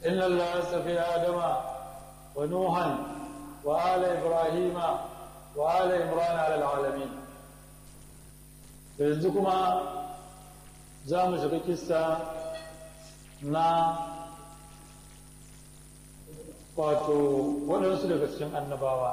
إن الله استفي آدم ونوحا وآل إبراهيم وآل إمران على العالمين فيزدكما زام شركستا na wato waɗansu daga cikin annabawa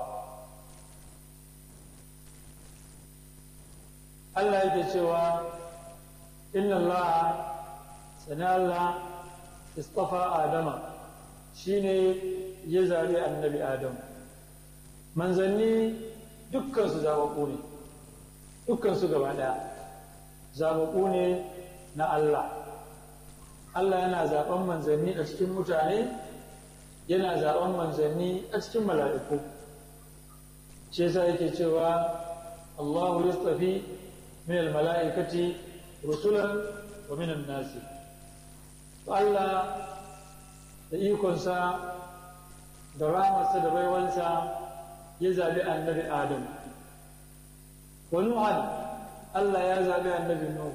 Allah yake cewa inna Allah sani Allah istafa Adama shine ya zaɓi annabi Adam manzanni dukkansu zaɓaɓɓu ne dukkansu gaba ɗaya zaɓaɓɓu ne na Allah Allah yana zaɓen manzanni a cikin mutane yana zaɓen manzanni a cikin mala'iku shi yasa yake cewa Allahu yastafi min al-mala'ikati rusulan wa min an-nasi Allah da ikonsa da ramarsa da baiwansa ya zaɓi annabi Adam wa Nuhan Allah ya zaɓi annabi Nuhu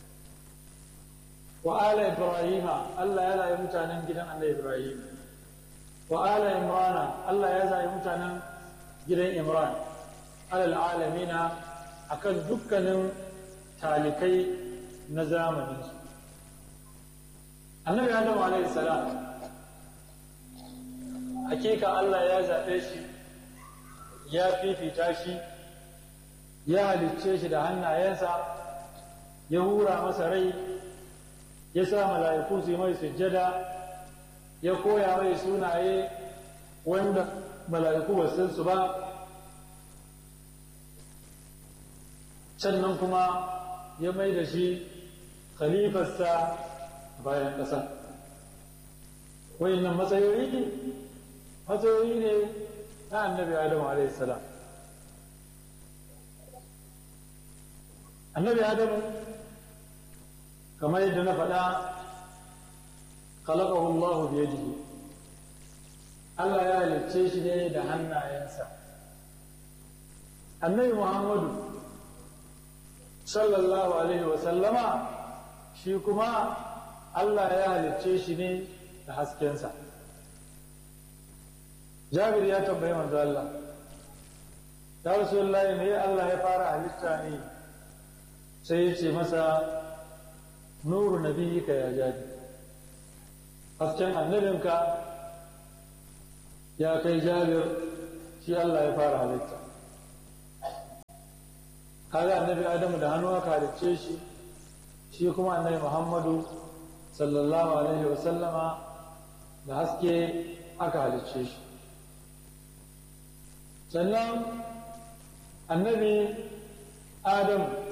wa ala Ibrahima Allah ya zaɓi mutanen gidan annabi Ibrahim wa ala Imrana Allah ya zaɓi mutanen gidan Imran alal alamina akan dukkanin talikai na zamaninsu annabi Adam alaihi salam hakika Allah ya zaɓe shi ya fifita shi ya halicce shi da hannayensa ya hura masa rai ya sa mala'iku su yi mai sujjada ya koya mai sunaye wanda mala'iku ba san su ba sannan kuma ya mai da shi khalifarsa bayan ƙasa wayannan matsayoyi ne matsayoyi ne na annabi adamu alaihi salam annabi adamu kamar yadda na faɗa khalaqahu Allahu bi yadihi Allah ya halicce shi ne da hannayensa annabi Muhammadu sallallahu alaihi wa sallama shi kuma Allah ya halicce shi ne da haskensa Jabir ya tambayi manzo Allah ya Rasulullahi ne Allah ya fara halitta ne sai ya ce masa nuru nabiyika ya jabi hasken annabinka ya kai jabir shi Allah ya fara halitta kaga annabi adamu da hannu aka halicce shi shi kuma annabi muhammadu sallallahu alaihi wasallama da haske aka halicce shi sannan annabi adamu